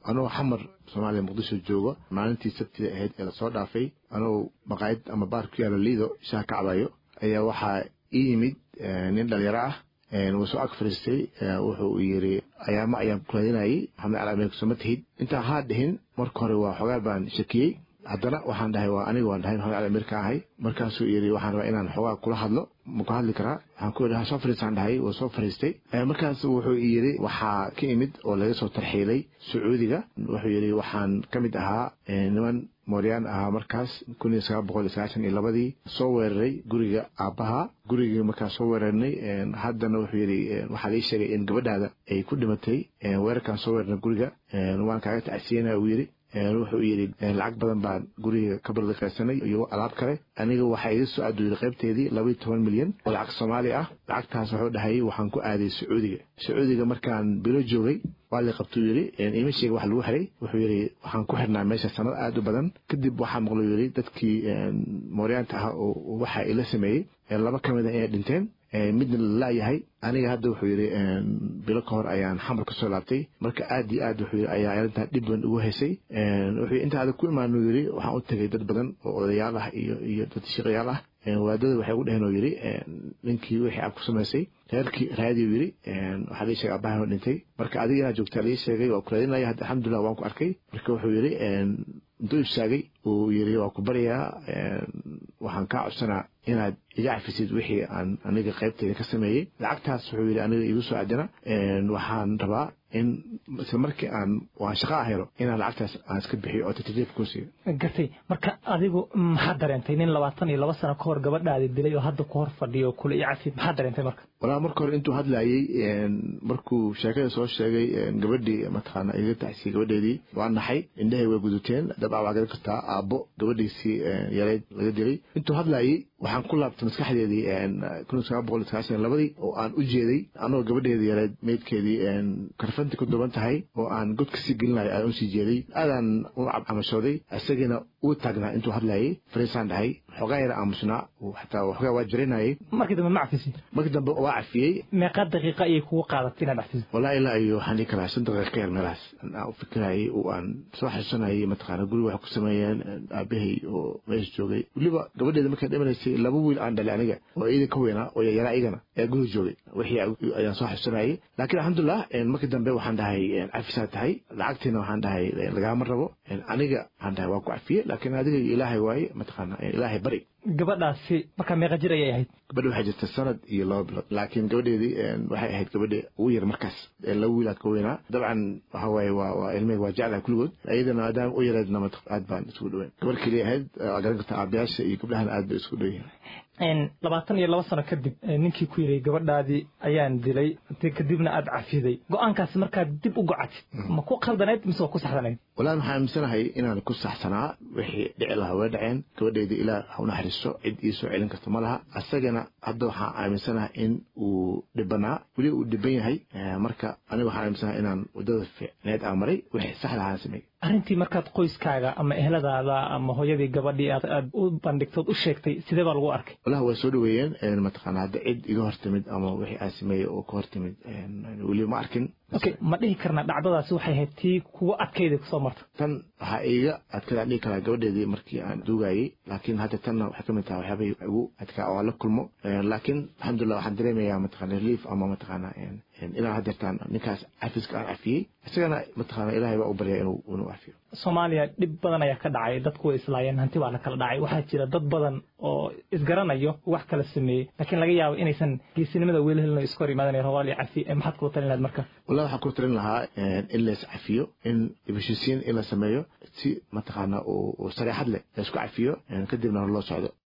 anoo xamar soomaaliya muqdisho joogo maalintii sabtida ahayd ee lasoo dhaafay anoo maqaayad ama baar ku yaala liido shaah ka cabayo ayaa waxaa ii yimid nin dhalinyaro ah wuu soo ag fariistay wuxuu yiri ayaama ayaan kuraadinayay maxamed cali ameerka soo ma tihid intaa haa dhihin marka hore waa xogaal baan shakiyey haddana waxaan dhahay waa aniga waan dhahay maxamed cali ameerka ahay markaasuu yiri waxaan rabaa inaan xogaa kula hadlo ma ku hadli karaa waxaan ku yidhi ha soo fariistaan dhahay wuu soo fariistay markaas wuxuu yiri waxaa ka imid oo laga soo tarxiilay sacuudiga wuxuu yiri waxaan ka mid ahaa niman mooryaan ahaa markaas kun iyo sagaal boqol iyo sagaashan iyo labadii soo weeraray guriga aabbaha gurigii markaas soo weerarnay haddana wuxuu yidhi waxaa lii sheegay in gabadhaada ay ku dhimatay weerarkaan soo weerarnay guriga waan kaaga tacsiyanaya uu yidhi wuxuu yidhi lacag badan baan guriga ka baldiqaysanay iyo alaab kale aniga waxaa iga soo aduuday qaybteedii labaiyo toban milyan oo lacag soomaali ah lacagtaas wuxuu dhahay waxaan ku aaday sacuudiga sacuudiga markaan bilo joogay waa la qabtuu yidhi ima sheega wax lagu xiray wuxuu yidhi waxaan ku xirnaa meesha sanad aad u badan kadib waxaa maqluu yidhi dadkii mooryaanta ah oo waxa ila sameeyey laba ka mid a inay dhinteen midna la laayahay aniga hadda wuxuu yidhi bilo ka hor ayaan xamar kasoo laabtay marka aad iyo aad wuxuu yidhi ayaa arrintan dhib badan ugu haysay wuxuu inta adag ku imaanu yidhi waxaan u tegay dad badan oo odayaal ah iyo iyo dad shaqayaal ah waadada waxay ugu dheheen oo yidhi ninkii wixii aad ku samaysay reerkii raadiyu yidhi waxaa lii sheegay abahan oo dhintay marka adiga inaad joogtaa lii sheegay waa ku raadinaya hadda alxamdulillah waan ku arkay marka wuxuu yidhi intuu ibsaagay uu yidhi waa ku baryaa waxaan kaa codsanaa inaad iga cafisid wixii aan aniga qaybteyda ka sameeyey lacagtaas wuxuu yidhi aniga igu soo adina waxaan rabaa in isla markii aan waan shaqo ah helo inaan lacagtaas aan iska bixiyo oo tartiib ku siiyo gartay marka adigu maxaad dareentay nin labaatan iyo laba sano ka hor gabadhaadi dilay oo hadda ku hor fadhiyo kule i cafid maxaad dareentay marka walaa marka hore intuu hadlayey markuu sheekada soo sheegay gabadhii mataqaana iga taxsiyey gabadheedii waa naxay indhahay way guduteen dabca waa garan kartaa aabbo gabadhiisii yareyd laga dilay intuu hadlayey waxaan ku laabtay maskaxdeedii kun sagaal boqol sagaashan labadii oo aan u jeeday anagoo gabadheedii yareed meydkeedii karfanti ku duban tahay oo aan god kasii gelinayo aan usii jeeday aadaan u camashooday isagiina uu taagnaa intuu hadlayay fariisaan dhahay xogaa yara aamusnaa xataa waxoogaa waa jarinayay markii dambe ma cafisi markii dambe waa cafiyey meeqaa daqiiqa ayay kugu qaadatay inaad cafiso walaa ilaa iyo waxaan dhihi karaa shan daqiiqa ka yar meelahaas aan u fikirayay oo aan soo xasuusanayay mataqaana guriga waxay ku sameeyeen aabahay oo meesha joogay weliba gabadheeda markay dhimanaysay laba wiil aan dhalay aniga oo iidan ka weynaa oo yaraa igana ee guriga joogay wixii ayaan soo xasuusanayay laakiin alxamdulilah markii dambe waxaan dhahay cafisaa tahay lacagtiina waxaan dhahay lagaama rabo aniga waxaan dhahay waa ku cafiyey laakiin adiga ilaahay waaye mataqaana ilaahay bari gabadhaasi markaa meeqa jir ayay ahayd gabadha waxay jirta sanad iyo laba bilood laakiin gabadheedii waxay ahayd gabadha ugu yar markaas laba wiilaad ka weynaa dabcan waxa waaye waa waa ilmeyga waa jeclaha kulligood iyadana maadaama u yareedna aad baan isugu dhaweyn gabar keliya ahayd garan karta aabayaasha iyo gabdhahana aad bay isku dhow yihiin labaatan iyo laba sano kadib ninkii ku yidhi gabadhaadii ayaan dilay kadibna aad cafiday go-aankaasi markaad dib u gocatid ma ku khaldanayd mise waa ku saxdanayd wallahi waxaan aaminsanahay inaan ku saxsanaa wixii dhici lahaa way dhaceen gabadheedii ilaah ha u naxariisto cid ii soo celin karta ma laha asagana hadda waxaan aaminsanahay in uu dhibanaa weli uu dhiban yahay marka aniga waxaan aaminsanahay inaan wadada fiicneed aan maray wixii saxda ahaan sameeyey arrintii markaad qoyskaaga ama ehladaada ama hooyadii gabadhii aad u bandhigtood u sheegtay sidee baa lagu arkay wallahi way soo dhaweeyeen mataqaana hadda cid iga hortimid ama wixii aan sameeyey oo ka hortimid weli ma arkin okay ma dhihi karnaa dhacdadaasi waxay ahayd tii kuwa adkayda kusoo marta tan waxaa iiga adkadaan dhihi karaa gabadheedii markii aan duugayey laakiin hadda tanna waxay kamid tahay waxyaabay igu adkaa oo aan la kulmo laakiin alxamdulillah waxaan dareemayaa mataqana relief ama mataqaana ilaa hadeertaan ninkaas cafiska aan cafiyey isagana mataqaana ilaahay baa u baryaa inuu inuu cafiyo soomaaliya dhib badan ayaa ka dhacay dadku way islaayeen hanti baa la kala dhacay waxaa jira dad badan oo isgaranayo wax kala sameeyey laakiin laga yaabo inaysan geesinimada weli helin oo iska hor imaadan rawaal iyo cafi maxaad kula talin lahayd marka wallahi waxaan ku talin lahaa in lays cafiyo in heshiisiin in la sameeyo si mataqaana oo sareexad leh laysku cafiyo kadibna loo socdo